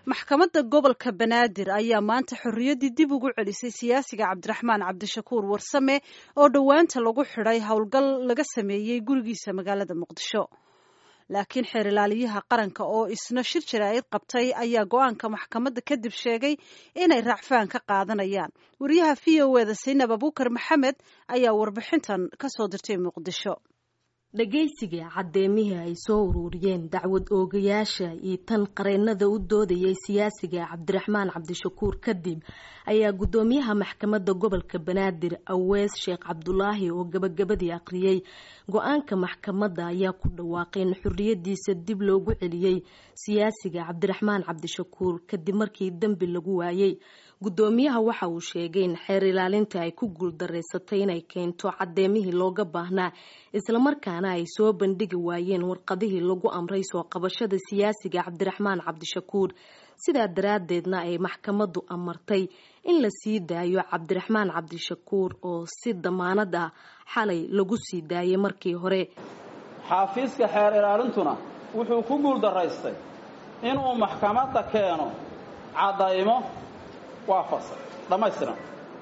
maxkamadda gobolka banaadir ayaa maanta xorriyaddii dib ugu celisay siyaasiga cabdiraxmaan cabdishakuur warsame oo dhowaanta lagu xidhay howlgal laga sameeyey gurigiisa magaalada muqdisho laakiin xeer ilaaliyaha qaranka oo isna shir jaraa'id qabtay ayaa go-aanka maxkamadda kadib sheegay inay raacfaan ka qaadanayaan wariyaha v o eda saynab abuukar maxamed ayaa warbixintan ka soo dirtay muqdisho dhagaysiga caddeemihii ay soo uruuriyeen dacwad oogayaasha iyo tan qareennada u doodayay siyaasiga cabdiraxmaan cabdishakuur kadib ayaa guddoomiyaha maxkamadda gobolka banaadir awees sheekh cabdulaahi oo gabagabadii aqriyey go-aanka maxkamadda ayaa ku dhawaaqay in xorriyadiisa dib loogu celiyey siyaasiga cabdiraxmaan cabdishakuur kadib markii dembi lagu waayey guddoomiyaha waxa uu sheegay in xeer ilaalinta ay ku guuldareysatay inay keento caddeemihii looga baahnaa islamarkaana ay soo bandhigi waayeen warqadihii lagu amray soo qabashada siyaasiga cabdiraxmaan cabdishakuur sidaa daraaddeedna ay maxkamaddu amartay in la sii daayo cabdiraxmaan cabdishakuur oo si damaanad ah xalay lagu sii daayay markii hore xaafiiska xeer ilaalintuna wuxuu ku guuldaraystay inuu maxkamadda keeno caddaymo waafaqsan dhammaystiran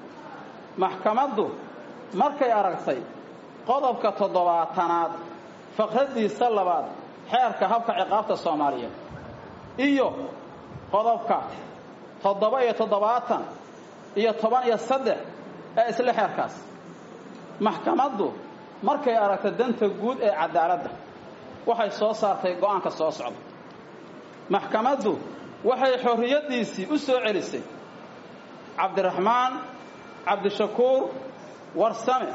maxkamaddu markay aragtay qodobka toddobaatanaad faqraddiisa labaad xeerka habka ciqaabta soomaaliyeed iyo qodobka toddoba iyo toddobaatan iyo toban iyo saddex ee isla xeerkaas maxkamaddu markay aragtay danta guud ee cadaaladda waxay soo saartay go'aanka soo socda maxkamaddu waxay xorriyaddiisii u soo celisay cabdiraxmaan cabdishakuur warsame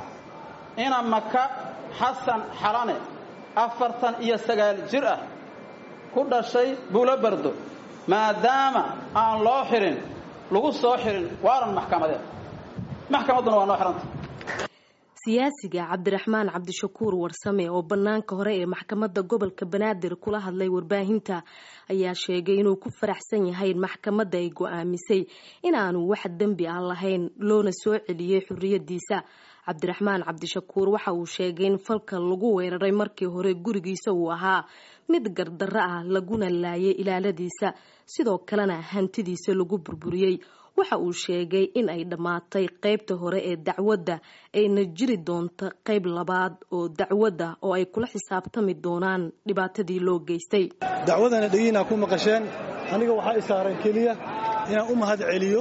ina maka xasan xalane afartan iyo sagaal jir ah ku dhashay buulo bardo maadaama aan loo xirin lagu soo xirin waaran maxkamadeed maxkamadduna waa noo xihanta siyaasiga cabdiraxmaan cabdishakuur warsame oo bannaanka hore ee maxkamadda gobolka banaadir kula hadlay warbaahinta ayaa sheegay inuu ku faraxsan yahay in maxkamadda ay go-aamisay inaanu wax dembi ah lahayn loona soo celiyey xorriyadiisa cabdiraxmaan cabdishakuur waxa uu sheegay in falka lagu weeraray markii hore gurigiisa uu ahaa mid gardarro ah laguna laayay ilaaladiisa sidoo kalena hantidiisa lagu burburiyey waxa uu sheegay in ay dhammaatay qaybta hore ee dacwadda ayna jiri doonto qayb labaad oo dacwadda oo ay kula xisaabtami doonaan dhibaatadii loo geystay dacwadana dhegiinaa ku maqasheen aniga waxaa i saaran keliya inaan u mahad celiyo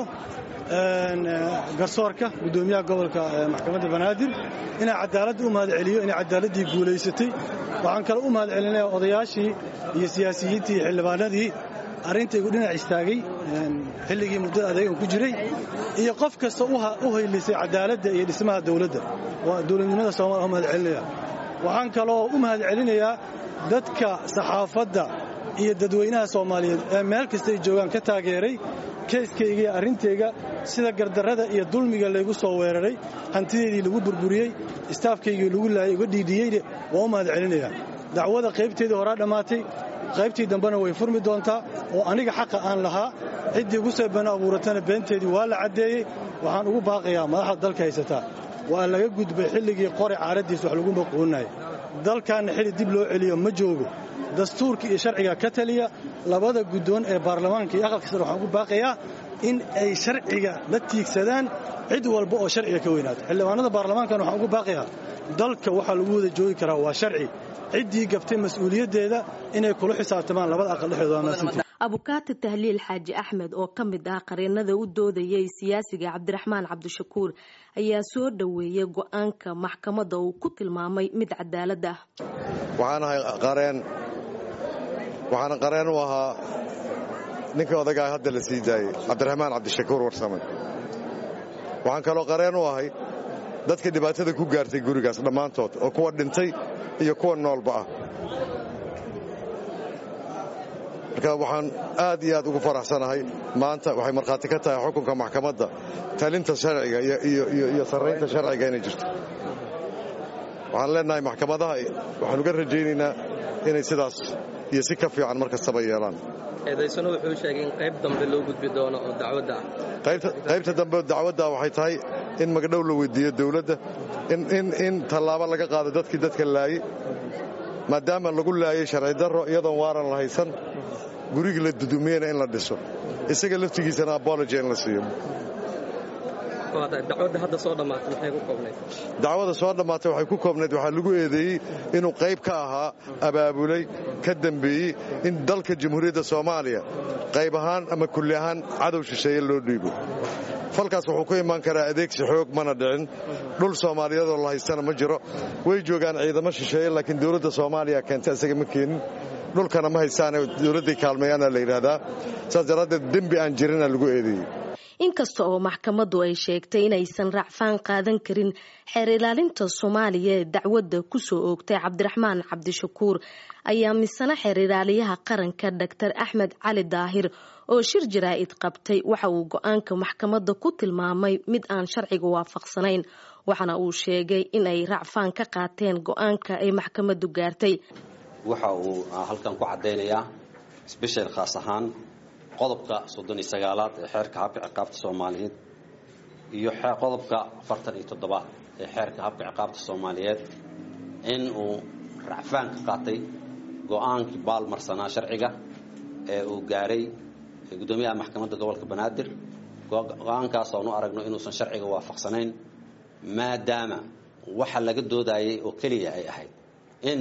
garsoorka guddoomiyaha gobolka maxkamadda banaadir inaan cadaaladda u mahad celiyo inay cadaaladdii guulaysatay waxaan kale u mahad celinaya odayaashii iyo siyaasiyiintii iyo xildhibaanadii arrintaygu dhinac istaagay xilligii muddada adeegan ku jiray iyo qof kasta u haylisay cadaaladda iyo dhismaha dawladda dowladnimada soomaliya u mahad celinaya waxaan kaloo u mahad celinayaa dadka saxaafadda iyo dadweynaha soomaaliyeed ee meel kasta ay joogaan ka taageeray keeskayga iyo arrintayga sida gardarrada iyo dulmiga laygu soo weeraray hantideedii lagu burburiyey istaafkaygii lagu laayay uga dhiidhiyeyne waa u mahad celinayaa dacwada qaybteedii horaa dhammaatay qaybtii dambena way furmi doontaa oo aniga xaqa aan lahaa ciddii ugu soo been abuuratana beenteedii waa la caddeeyey waxaan ugu baaqayaa madaxda dalka haysataa waa laga gudbay xilligii qore caaraddiis wax lagu maquuninaya dalkaanna xilli dib loo celiyo ma joogo dastuurka iyo sharciga ka taliya labada guddoon ee baarlamaanka iyo aqalka sare waxaan ugu baaqayaa in ay sharciga la tiigsadaan cid walba oo sharciga ka weynaato xildhibaanada baarlamaankana waxaan ugu baaqayaa dalka waxaa lagu wada joogi karaa waa sharci ciddii gabtay mas-uuliyaddeeda inay kula xisaabtamaan labada aqal dhexdooda waa mahadsantii abukaati tahliil xaaji axmed oo ka mid ah qareennada u doodayay siyaasiga cabdiraxmaan cabdishakuur ayaa soo dhoweeyay go-aanka maxkamadda uu ku tilmaamay mid cadaalad ah waxaanahay qareen waxaana qareen u ahaa ninkii odagaa hadda la sii daayey cabdiraxmaan cabdishakuur warsame waxaan kaloo qareen u ahay dadka dhibaatada ku gaartay gurigaas dhammaantood oo kuwa dhintay iyo kuwa noolba ah marka waxaan aad iyo aad ugu faraxsanahay maanta waxay markhaati ka tahay xukunka maxkamadda talinta sharciga iyo sarraynta sharciga inay jirto waxaan leenahay maxkamadaha waxaan uga rajaynaynaa inay sidaas iyo si ka fiican mar kastaba yeelaan eedaysano wuxuu sheegay in qayb dambe loo gudbi doono oo dacwadda ah qaybta dambe dacwadda waxay tahay in magdhow la weydiiyo dawladda in tallaabo laga qaado dadkii dadka laayey maadaama lagu laayey sharci darro iyadoon waaran la haysan gurigii la dudumiyena in la dhiso isaga laftigiisana abology in la siiyo dacwadda hadda soo dhammaatay maxay ku koobnayd dacwada soo dhammaatay waxay ku koobnayd waxaa lagu eedeeyey inuu qayb ka ahaa abaabulay ka dembeeyey in dalka jamhuuriyadda soomaaliya qayb ahaan ama kulli ahaan cadow shisheeye loo dhiibo falkaas wuxuu ku imaan karaa adeegsi xoog mana dhicin dhul soomaaliyeedoo la haystana ma jiro way joogaan ciidamo shisheeye laakiin dowladda soomaaliya keenta isaga ma keenin dhulkana ma haystaane dowladday kaalmeeyaana la yidhaahdaa saas daraaddeed dembi aan jirina lagu eedeeyey inkasta oo maxkamaddu ay sheegtay inaysan racfaan qaadan karin xeer ilaalinta soomaaliya ee dacwadda kusoo oogtay cabdiraxmaan cabdishakuur ayaa misana xeer ilaaliyaha qaranka doctor axmed cali daahir oo shir jaraa'id qabtay waxa uu go-aanka maxkamadda ku tilmaamay mid aan sharciga waafaqsanayn waxaana uu sheegay in ay racfaan ka qaateen go-aanka ay maxkamaddu gaartay waxa uu halkan ku caddaynayaa sbeshal khaas ahaan qodobka soddon iyo sagaalaad ee xeerka habka ciqaabta soomaaliyeed iyo qodobka afartan iyo toddobaad ee xeerka habka ciqaabta soomaaliyeed in uu racfaan ka qaatay go-aankii baalmarsanaa sharciga ee uu gaaray guddoomiyaha maxkamadda gobolka banaadir go-aankaas oonu aragno inuusan sharciga waafaqsanayn maadaama waxa laga doodayay oo keliya ay ahayd in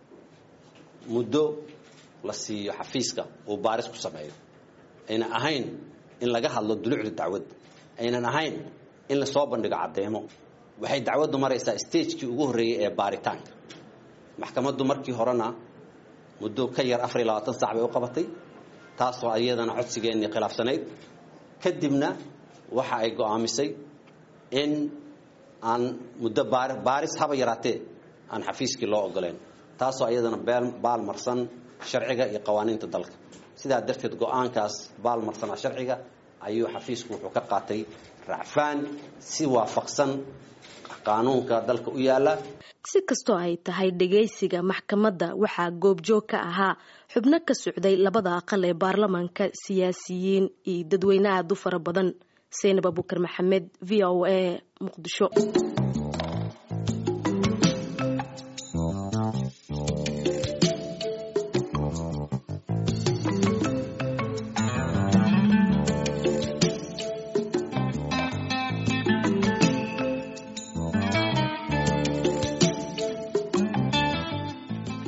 muddo la siiyo xafiiska uu baaris ku sameeyo aynan ahayn in laga hadlo dulucda dacwadda aynan ahayn in lasoo bandhigo caddeemo waxay dacwaddu maraysaa stagekii ugu horreeyey ee baaritaanka maxkamaddu markii horena muddo ka yar afar iyo labaatan sac bay u qabatay taasoo iyadana codsigeennii khilaafsanayd kadibna waxa ay go'aamisay in aan muddo baaris haba yaraatee aan xafiiskii loo ogoleen taasoo iyadana baalmarsan sharciga iyo qawaaniinta dalka sidaa darteed go-aankaas baalmarsanaa sharciga ayuu xafiisku wuxuu ka qaatay racfaan si waafaqsan qaanuunka dalka u yaala si kastoo ay tahay dhagaysiga maxkamadda waxaa goobjoog ka ahaa xubno ka socday labada aqal ee baarlamaanka siyaasiyiin iyo dadweyne aada u fara badan seynab abukar maxamed v o a muqdisho